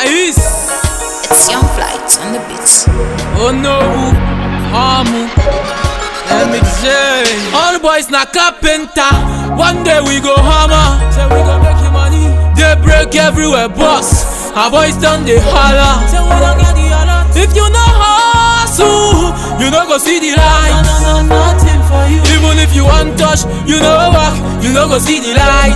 Nice. It's Young Flight on the beats. Oh no, Hamu, MJ. All boys na carpenter. One day we go hammer. Say we go make you money. They break everywhere, boss. Our boys done they holler. Say we don't get the alert. If you no hustle, you no go see the light. No, no, no, nothing for you. Even if you want touch, you no work, you no go see the light.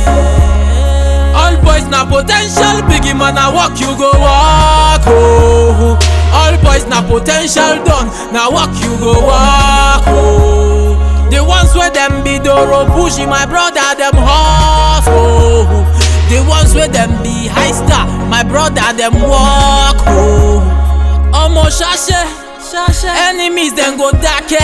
All boys na potential, biggie man na walk you go walk. Oh. All boys na potential done, na walk you go walk. Oh. The ones where them be doro pushy, my brother them hustle. The ones where them be high star, my brother them walk. Oh. Omo shashe, shashe. Enemies then go dake.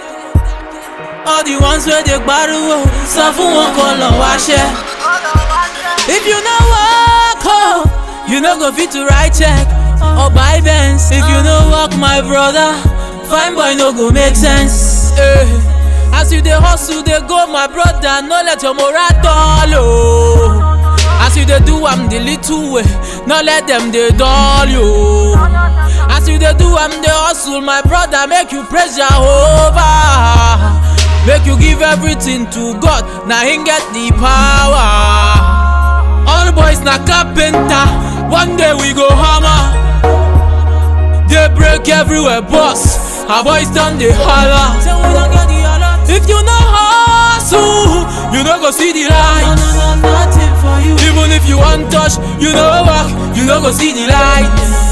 All the ones where they gbaruwo, sọ fún wọn kọ́ lọ wáṣẹ́. If you no work, oh, you no go fit to write check or buy Benz. If you no work, my brother, fine boy no go make sense. Eh. As you dey hustle, dey go, my brother, no let your moral dull. Oh. As you dey do am the little way, no let them dey dull you. As you dey do am the hustle, my brother, make you praise Jehovah. Make you give everything to God, na him get the power. All boys na carpenter, one day we go hammer. They break everywhere, boss. Our boys done they holler. Say we don't get the alert. If you no hustle, you no go see the light. No, no, no, nothing for you. Even if you want touch, you no work, you no go see the light.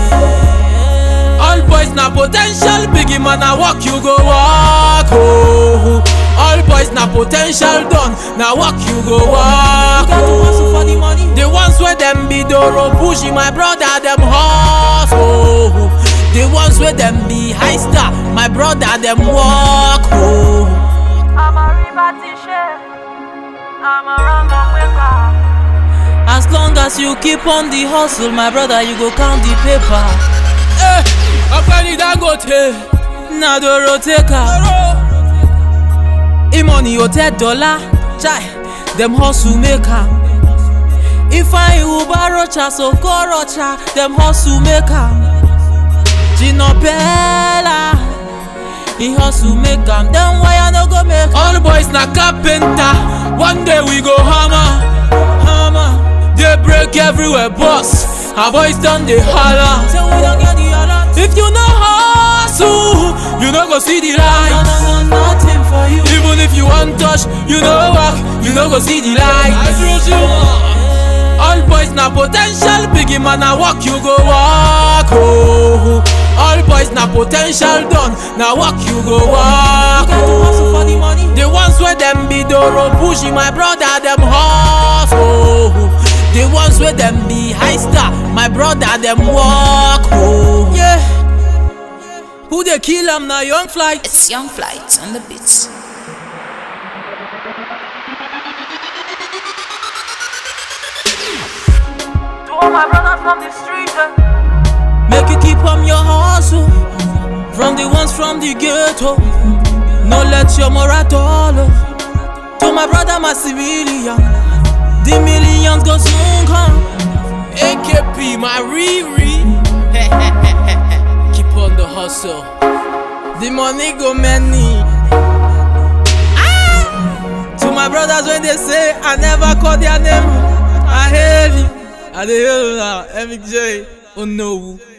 All boys na potential, biggie man na walk you go walk. Oh. All boys na potential done, na walk you go walk. You got to hustle for the money. The ones where them be doro pushy, my brother them hustle. The ones where them be high star, my brother them walk. Oh. I'm a river t-shirt. I'm a rumba maker. As long as you keep on the hustle, my brother, you go count the paper. Eh, Ọ̀gbẹ́ni Dangote, na doro take am. E-money hotel dollar, chai, dem hustle make am. Ifeanyi Ubarocha Sokorocha, dem hustle make am. Gino Bella, he hustle make am. Dem wire no go make am. All boys na carpenter, one day we go hammer, hammer. They break everywhere, boss. Our boys done they holler. Say we don't get the alert. If you no hustle, you no go see the light. No, no, no, nothing for you. Even if you want touch, you no work, you no go see the light. All boys na potential, biggie man na walk you go walk. Oh. All boys na potential done, na walk you go walk. You got to hustle for the money. The ones where them be doro pushy, my brother them hustle. The ones where them be high star, my brother them walk. Oh. Yeah. Who they kill am na young flight. It's Young Flight on the beats. To all my brothers from the street. eh. Make you keep on your hustle From the ones from the ghetto No let your moral dull oh. To my brother, my civilian The millions go soon come AKP, my Riri Keep on the hustle The money go many Ah! To my brothers when they say I never call their name I hail you I dey hail you now, MJ Oh no